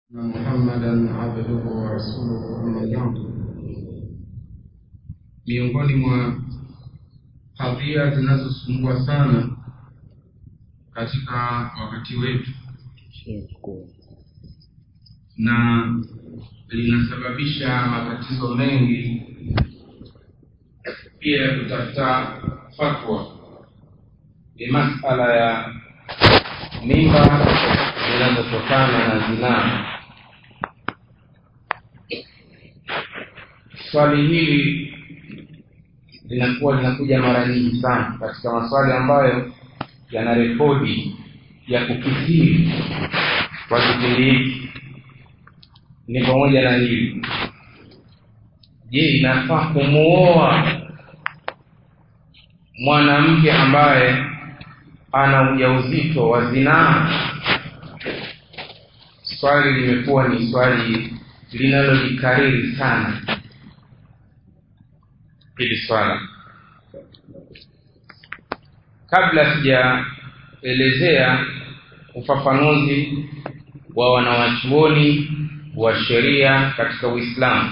محمدا عبده ورسوله أما بعد miongoni mwa kadhia zinazosumbua sana katika wakati wetu na linasababisha matatizo mengi pia ya kutafuta fatwa ni masala ya mimba zinazotokana na zinaa swali hili linakuwa linakuja mara nyingi sana katika maswali ambayo yana rekodi ya kukithiri kwa kipindi hiki ni pamoja na hili je inafaa kumuoa mwanamke ambaye ana ujauzito wa zinaa swali limekuwa ni swali linalojikariri sana hili swala kabla sijaelezea ufafanuzi wa wanawachuoni wa sheria katika uislamu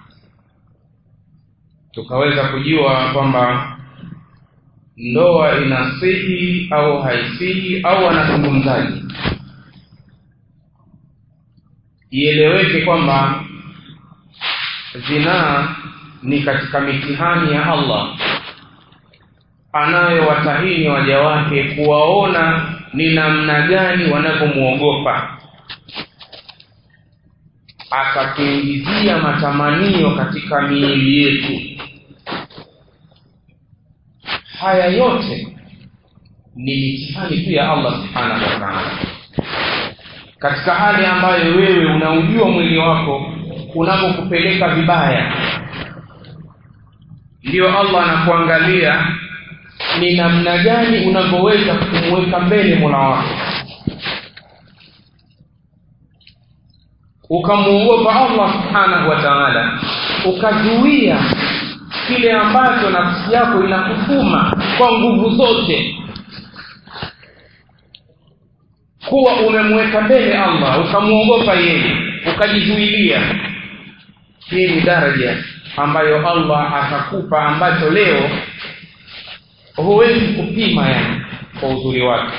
tukaweza kujua kwamba ndoa inasihi au haisihi au wanazungumzaji ieleweke kwamba zinaa ni katika mitihani ya allah anayowatahini waja wake kuwaona ni namna gani wanavyomwogopa akatuingizia matamanio katika miili yetu haya yote ni mitihani tu ya allah subhanahu wa taala katika hali ambayo wewe unaujua mwili wako unapokupeleka vibaya ndiyo allah anakuangalia ni namna gani unavyoweza kumweka mbele mola wako ukamwogopa allah subhanahu wa taala ukazuia kile ambacho nafsi yako inakutuma kwa nguvu zote kuwa umemweka mbele allah ukamwogopa yeye ukajizuilia hii ni daraja ambayo allah atakupa ambacho leo huwezi kupima yani kwa uzuri wake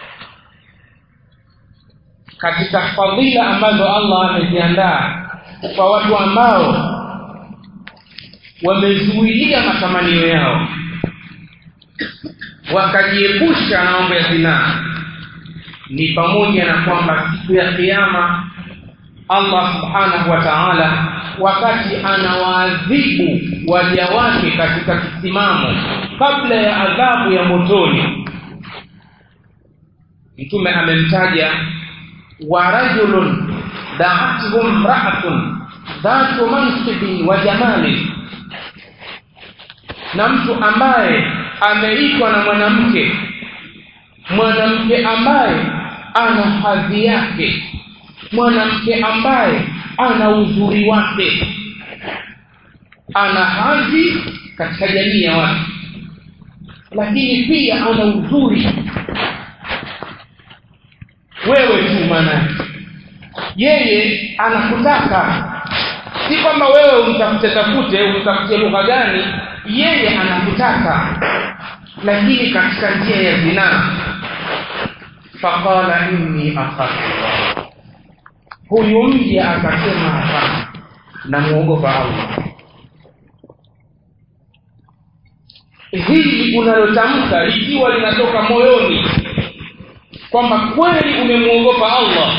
katika fadhila ambazo allah ameziandaa kwa watu ambao wamezuilia matamanio yao wakajiepusha na mambo ya zinaa ni pamoja na kwamba siku ya kiama allah subhanahu wa taala wakati anawaadhibu waja wake katika kisimamo kabla ya adhabu ya motoni mtume amemtaja wa rajulun daathu mraatun dhatu mansibin wa jamalin na mtu ambaye ameitwa na mwanamke mwanamke ambaye ana hadhi yake mwanamke ambaye ana uzuri wake ana hadhi katika jamii ya watu lakini pia ana uzuri wewe tu maanake yeye anakutaka si kwamba wewe umtafute tafute umtafutie lugha gani yeye anakutaka lakini katika njia ya zinaa faqala inni akhafu huyu mja akasema hapana namwogopa allah hili unalotamka likiwa linatoka moyoni kwamba kweli umemwogopa allah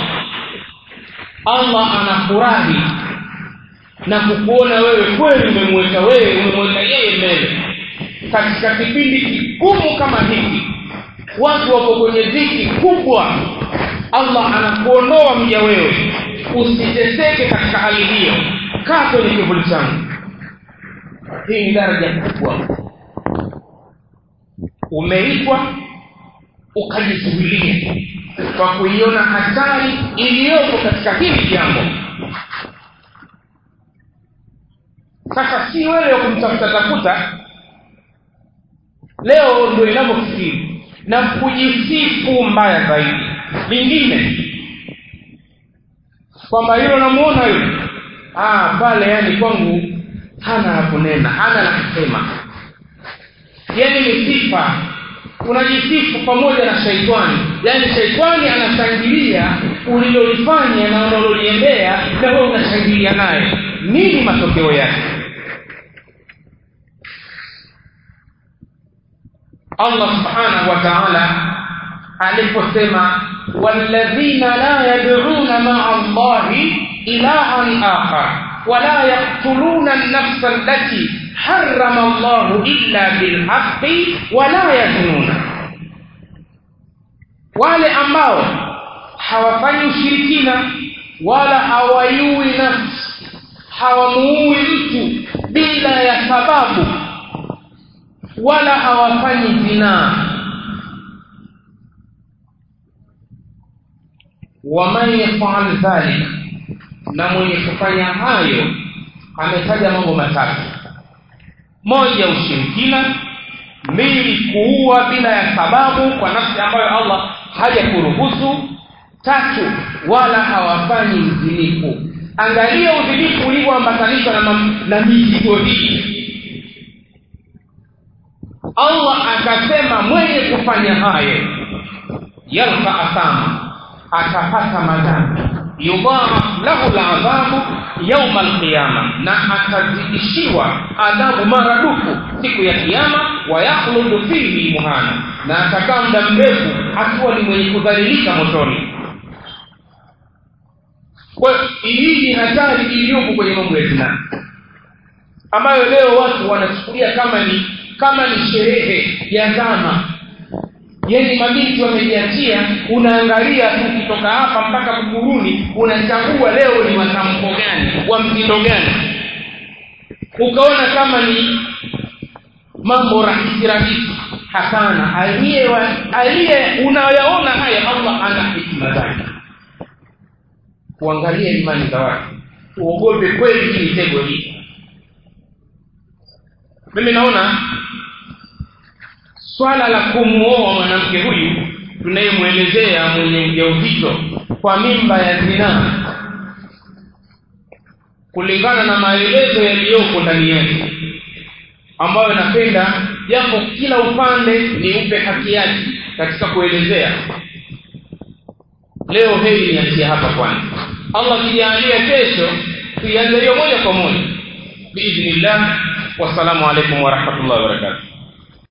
allah anafurahi na kukuona wewe kweli umemweka wewe umemweka yeye mbele katika kipindi kigumu kama hiki watu wapo kwenye dhiki kubwa allah anakuondoa mja wewe usiteseke katika hali hiyo kaa kwenye kivuli changu hii ni daraja kubwa umeitwa ukajizuilia kwa kuiona hatari iliyopo katika hili jambo sasa si wewe wa kumtafuta tafuta leo ndio inavyofikiri na kujisifu mbaya zaidi lingine kwamba hilo namuona yule ah pale yani kwangu hana la kunena hana la kusema yani ni sifa unajisifu pamoja na shaitani yani shaitani anashangilia ulilolifanya na unaloliendea na wewe unashangilia naye nini matokeo yake Allah subhanahu wa ta'ala aliposema walladhina la yad'una ma'a Allahi ilahan akhar ولا يقتلون النفس التي حرم الله إلا بالحق ولا يزنون wale ambao hawafanyi ushirikina wala hawaiui nafsi hawamuui mtu bila ya sababu wala hawafanyi zinaa waman yafal dhalika na mwenye kufanya hayo ametaja mambo matatu moja ushirikina mbili kuua bila ya sababu kwa nafsi ambayo Allah hajakuruhusu tatu wala hawafanyi uzinifu angalia uzinifu ulivyoambatanishwa na, na mizigo hii Allah akasema mwenye kufanya hayo yalqa athama atapata madhambi yudhaaf lahu ladhabu yauma alqiyama na atazidishiwa adhabu maradufu siku ya kiyama wayakhludu fihi muhana na atakaa muda mrefu akiwa ni mwenye kudhalilika motoni kwa hii ni hatari iliyopo kwenye mambo ya zinaa ambayo leo watu wanachukulia kama ni kama ni sherehe ya zama yani mabinti wamejiachia unaangalia tu ukitoka hapa mpaka buguruni unachagua leo ni matamko gani wa mtindo gani ukaona kama ni mambo rahisi rahisi hapana aliye aliye unayaona haya allah ana hikima zake kuangalia imani za watu tuogope kweli hii mitego hii mimi naona swala la kumuoa mwanamke huyu tunayemwelezea mwenye ujauzito kwa mimba ya zinaa kulingana na maelezo yaliyoko ndani yake ambayo napenda japo kila upande ni upe haki yake katika kuelezea leo heri niachie hapa kwanza allah akijalia kesho tuianze hiyo moja kwa moja biidhnillah wassalamu alaikum warahmatullahi wabarakatuh